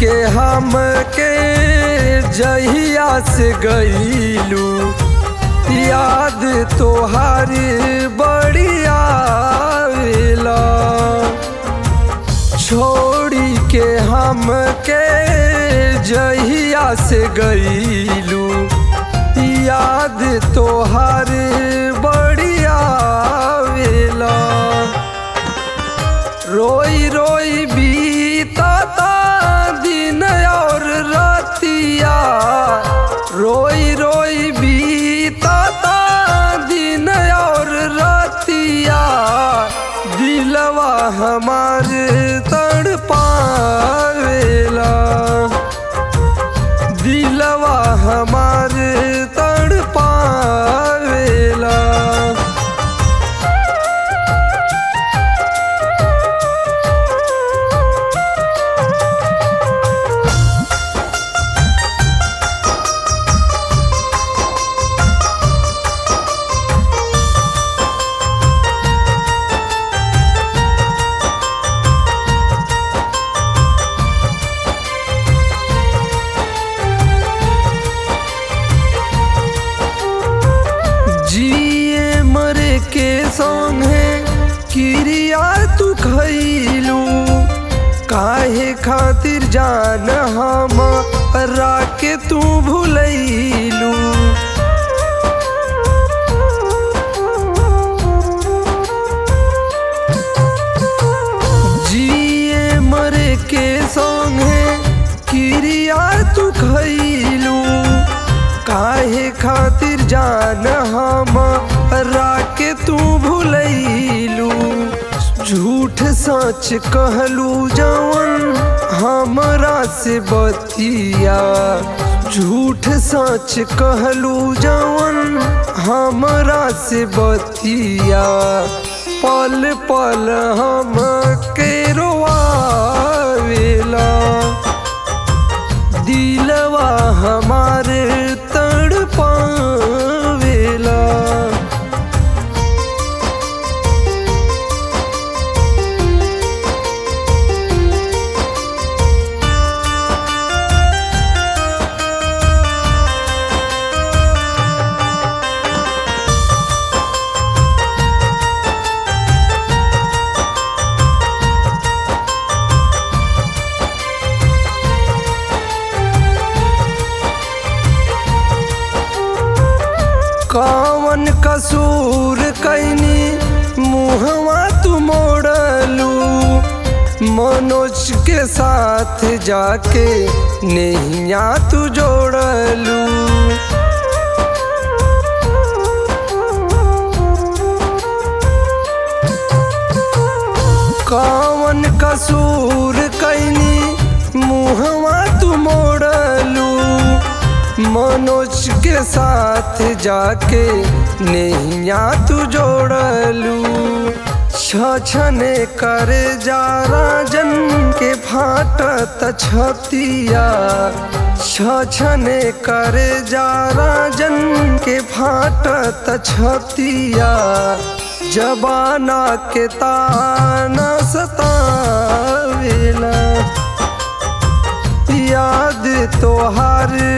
के हम के जहिया से गईलू याद तोहारी बढ़िया आवेला छोड़ी के हम के जहिया से गईलू याद तोहार बढ़िया आवेला रोई रोई बीतता दिन और रतिया रोई रोई बीतता दिन और रतिया दिलवा हमार तड़ पावेला दिलवा हमार तड़ पावेला जिए मरे के संगे किरिया तू खैलू काहे खातिर जान हम राके तू भूलैलू जिए मरे के संगे किरिया तू खैलू काहे खातिर जान हम राके तू भूलैलू झूठ सच कहलू जवन हमरा से बतिया झूठ सच कहलू जवन हमरा से बतिया पल पल हम के रोआवेला दिलवा हमारे तड़ पावेला कौन कसूर कैनी मुहवा तू मोड़लू मनोज के साथ जाके नैया तू जोड़लू कौन कसूर कैनी मुहवा तू मोड़लू मनोज के साथ जाके नैया तू जोड़लू छछने करे जा राजन के फाटत छतिया छछने करे जा राजन के फाटत छतिया जबाना के ताना सतावेला याद तोहार